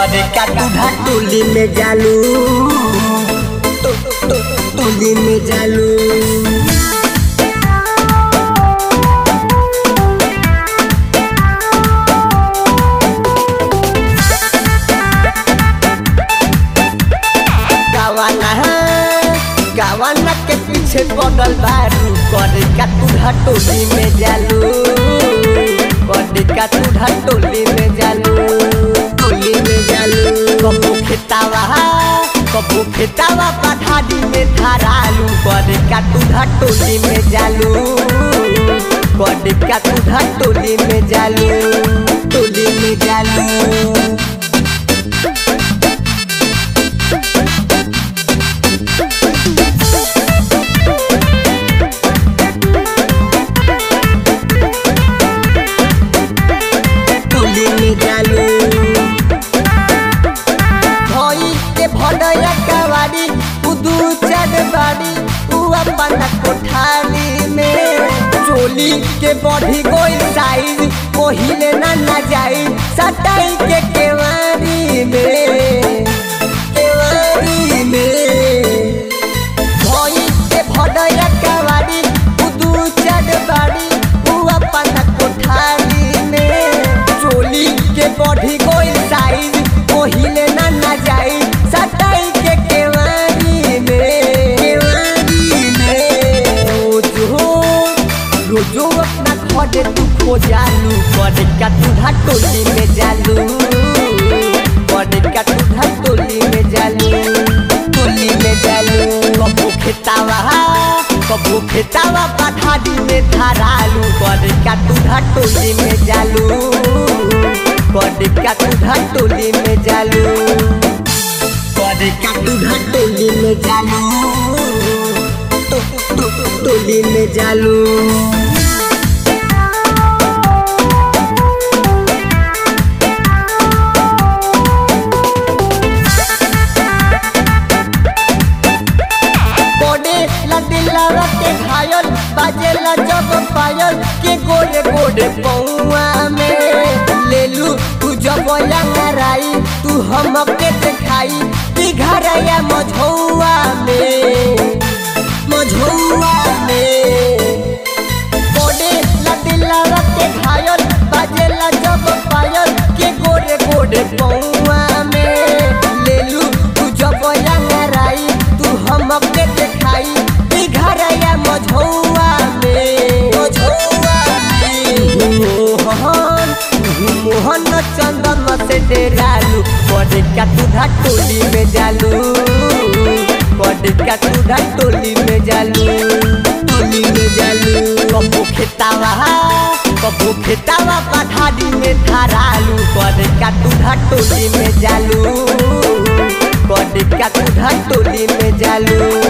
करे का तुधा टोली में जालू तो, तो, टोली में जालू गावाना गावाना के पीछे पड़ल बारू करे का तुधा टोली में जालू करे का तुधा टोली में जालू टोली में जालू कबू खेतावा कबू खेतावा पठारी में धारालू करे का तुधा टोली में जालू करे का तुधा टोली में जालू टोली में जालू टोली में जालू भई के भडया कवाड़ी उदू चढ़ बाड़ी उ अपन कोठाली में चोली के बढ़ी गोई साइज ओहिले ना ना जाई सटाई के केवारी में केवारी में भई के भडया कवाड़ी उदू चढ़ बाड़ी उ अपन कोठाली में चोली के बढ़ी गोई साइज ओहिले ना ना जाई सटाई के केवारी में केवारी में रोजो रोजो अपना खड़े तू खो जालू करे का तुधा टोली में जालू करे का तुधा टोली में जालू टोली में जालू कबू खेतावा कबू खेतावा पठारी में धारालू करे का तुधा टोली में जालू करे का तुधा टोली में जालू करे का तुधा टोली में जालू तो, तो, टोली में जालू गोडे ला दिलवा के घायल बाजेला जब पायल के गोरे गोरे पौआ में लेलू तू जब लंगराई तू हमके दिखाई कि घरया मझौआ में मझौआ में गोडे ला दिलवा के घायल बाजेला जब पायल के गोरे गोरे पौआ में लेलू तू जब लंगराई तू हमके दिखाई कि घरया मझौआ में मझौआ में मोहन मोहन चंदन से डेरालू पड़े का तुधा टोली में जालू पड़े का तुधा टोली में जालू टोली में जालू कबू खेतावा कबू खेतावा पठारी में धारालू पड़े का तुधा टोली में जालू पड़े का तुधा टोली में जालू